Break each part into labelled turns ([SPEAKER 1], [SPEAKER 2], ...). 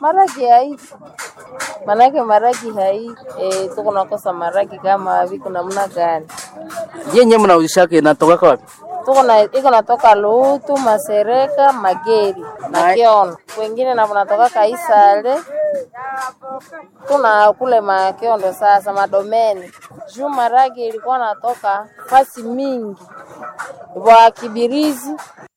[SPEAKER 1] maragi hai manake maragi hai e, tuko nakosa maragi kama viko namna gani?
[SPEAKER 2] Yenye mnauzishaka inatoka wapi?
[SPEAKER 1] tuko na iko natoka Lutu, Masereka, Mageri na Kiondo, wengine na natoka Kaisale, tuna kule Makiondo sasa Madomeni. Juu maragi ilikuwa natoka fasi mingi wa Kibirizi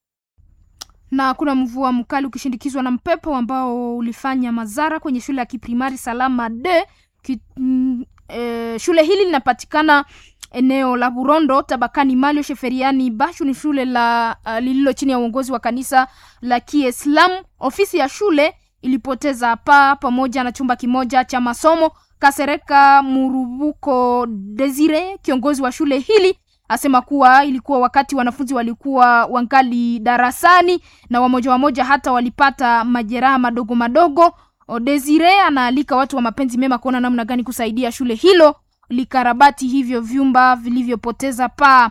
[SPEAKER 3] na kuna mvua mkali ukishindikizwa na mpepo ambao ulifanya madhara kwenye shule ya kiprimari Salama D. Ki, mm, e, shule hili linapatikana eneo la Burondo tabakani Malio Sheferiani Bashu. Ni shule la uh, lililo chini ya uongozi wa kanisa la Kiislamu. Ofisi ya shule ilipoteza paa pamoja na chumba kimoja cha masomo. Kasereka Murubuko Desire, kiongozi wa shule hili asema kuwa ilikuwa wakati wanafunzi walikuwa wangali darasani na wamoja wamoja hata walipata majeraha madogo madogo. Desire anaalika watu wa mapenzi mema kuona namna gani kusaidia shule hilo likarabati hivyo vyumba vilivyopoteza paa.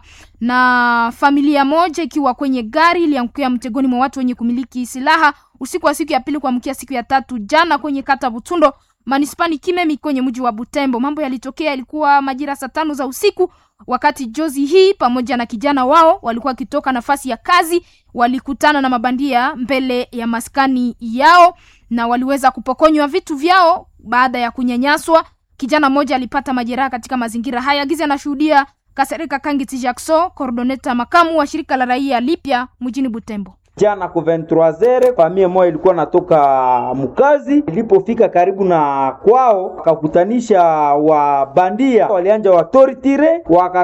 [SPEAKER 3] Na familia moja ikiwa kwenye gari iliangukia mtegoni mwa watu wenye kumiliki silaha usiku wa siku ya pili kuamkia siku ya tatu jana kwenye kata Butundo manispani Kimemi kwenye mji wa Butembo. Mambo yalitokea yalikuwa majira saa tano za usiku wakati jozi hii pamoja na kijana wao walikuwa wakitoka nafasi ya kazi, walikutana na mabandia mbele ya maskani yao na waliweza kupokonywa vitu vyao baada ya kunyanyaswa. Kijana mmoja alipata majeraha katika mazingira haya. Gizi anashuhudia Kasereka Kangiti Jackson, coordinator makamu wa shirika la raia Lipya mjini Butembo.
[SPEAKER 4] Jana ku 23h famia moja ilikuwa natoka mkazi, ilipofika karibu na kwao wakakutanisha wabandia, walianja watoritire,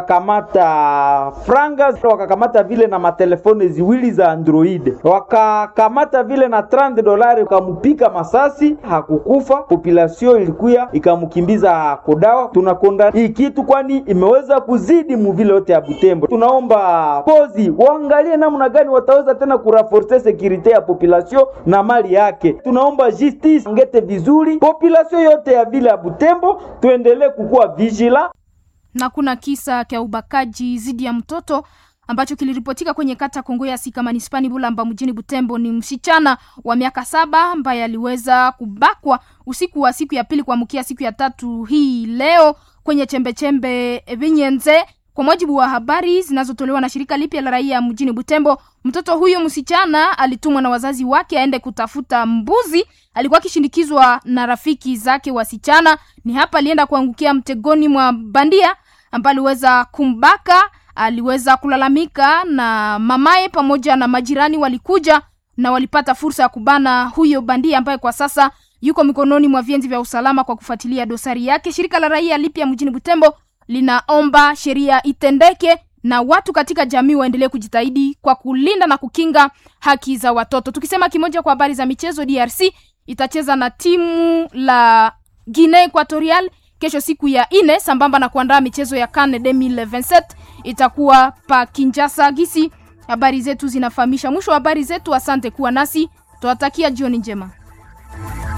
[SPEAKER 4] wakakamata franga, wakakamata vile na matelefone ziwili za Android, wakakamata vile na 30 dolari, wakamupika masasi, hakukufa. Population ilikuya ikamkimbiza kodawa. Tunakonda hii kitu, kwani imeweza kuzidi muvile yote ya Butembo. Tunaomba pozi waangalie namna gani wataweza tena kuraforce sekurite ya population na mali yake. Tunaomba justice ngete vizuri population yote ya vile ya Butembo, tuendelee kukuwa vigila.
[SPEAKER 3] Na kuna kisa cha ubakaji zidi ya mtoto ambacho kiliripotika kwenye kata Kongo ya Sika manispani Bulamba mjini Butembo. Ni msichana wa miaka saba ambaye aliweza kubakwa usiku wa siku ya pili kuamkia siku ya tatu hii leo kwenye chembechembe Vinyenze. Kwa mujibu wa habari zinazotolewa na shirika lipya la raia mjini Butembo, mtoto huyo msichana alitumwa na wazazi wake aende kutafuta mbuzi. Alikuwa akishindikizwa na rafiki zake wasichana. Ni hapa alienda kuangukia mtegoni mwa bandia ambaye aliweza kumbaka. Aliweza kulalamika na mamaye pamoja na majirani walikuja na walipata fursa ya kubana huyo bandia ambaye kwa sasa yuko mikononi mwa vienzi vya usalama kwa kufuatilia dosari yake. Shirika la raia lipya mjini Butembo linaomba sheria itendeke na watu katika jamii waendelee kujitahidi kwa kulinda na kukinga haki za watoto. Tukisema kimoja kwa habari za michezo, DRC itacheza na timu la Guinea Equatorial kesho siku ya ine, sambamba na kuandaa michezo ya CAN 2027 itakuwa pa Kinshasa. Gisi habari zetu zinafahamisha. Mwisho wa habari zetu, asante kuwa nasi, tuwatakia jioni njema.